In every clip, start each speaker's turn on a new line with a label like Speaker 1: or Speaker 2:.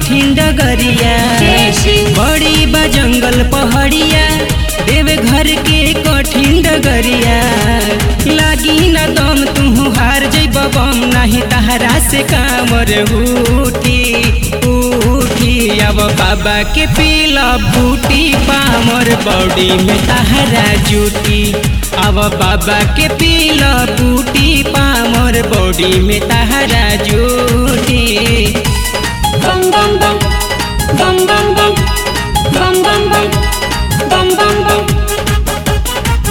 Speaker 1: कठिन डगरिया बड़ी बा जंगल पहाड़िया देव घर के कठिन डगरिया लागी न दम तू हार जैब बम नहीं तहरा से कामर उठी उठी अब बाबा के पीला बूटी पामर बॉडी में तहरा जूटी अब बाबा के पीला बूटी पामर बॉडी में तहरा जूटी
Speaker 2: bum bum bum bum bum bum bum bum bum bum bum bum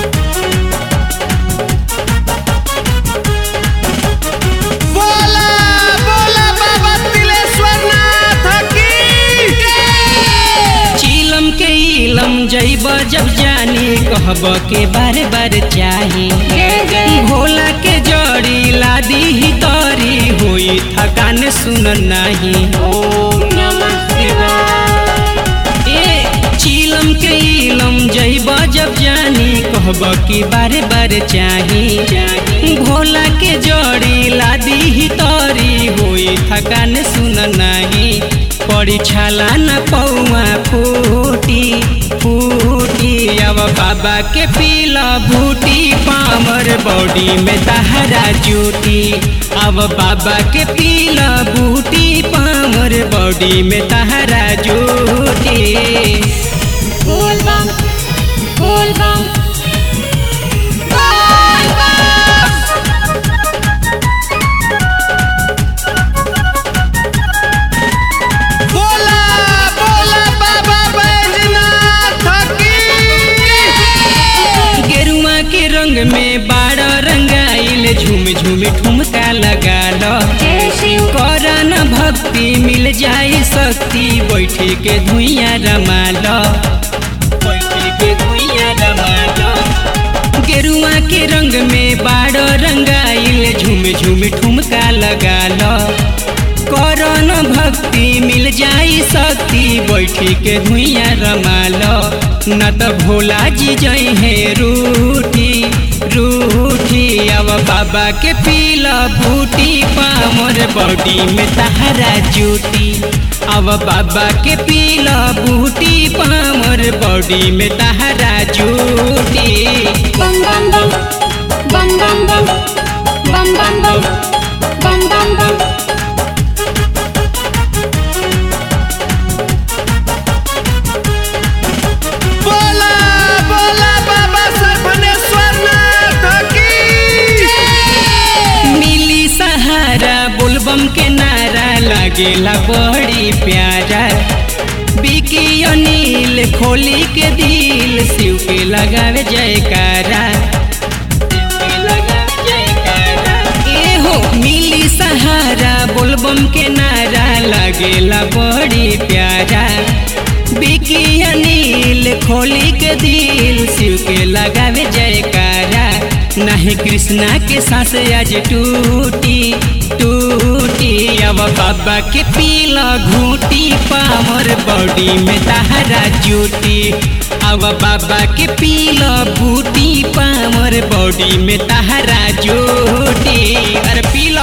Speaker 3: बोला बोला बाबा तिलेश्वर नाथ की
Speaker 1: चीलम के इलम जैब जब जानी कहब के बार बार चाही भोला के जड़ी लादी ही तरी हुई थकान सुन नहीं
Speaker 2: ओम नमः शिवाय
Speaker 1: ए चीलम के इलम जैब जब जानी कहब की बार बार चाही भोला के जड़ी लादी ही तरी हुई थकान सुन नहीं पड़ी छाला न पौआ फूटी फूटी अब बाबा के पीला बूटी पामर बॉडी में तहरा जूटी अब बाबा के पीला बूटी पामर बॉडी में तहरा जूटी
Speaker 2: बोल बम बोल बम बोल बम
Speaker 3: बोला बोला बाबा बैजनाथ की
Speaker 1: गेरुआ के रंग में बारह रंगाइल झूम झूम ठुमका लगा लो
Speaker 2: जय शिव
Speaker 1: करन भक्ति मिल जाई शक्ति बैठे के धुइया रमा लो बैठे के धुइया रमा लो गेरुआ के रंग में बारह रंगाइल झूम झूम ठुमका लगा लो करन भक्ति मिल जाई शक्ति बैठी के धुइया रमा लो न त भोला जी जई है रूठी रूठी अब बाबा के पीला बूटी पामर बॉडी में तहरा जूटी अब बाबा के पीला बूटी पामर बॉडी में तहरा जूटी
Speaker 2: bum bum bum bum bum bum bum bum bum bum bum bum
Speaker 3: बोला बोला बाबा सपनेश्वर नाथ की
Speaker 1: मिली सहारा बोलबम के नारा लागेला बड़ी प्यारा बिकी अनिल खोली के दिल शिव के लगावे जयकारा शिव के लगावे जयकारा। ए हो मिली सहारा बोलबम के नारा लागेला बड़ी प्यारा बिकी अनिल खोली के दिल शिव के लगावे जयकारा नहीं कृष्णा के सांस आज टूटी टूटी अब बाबा के पीला घूटी पामर बॉडी में तहरा जूटी अब बाबा के पीला बूटी पामर बॉडी में तहरा जूटी अरे पीला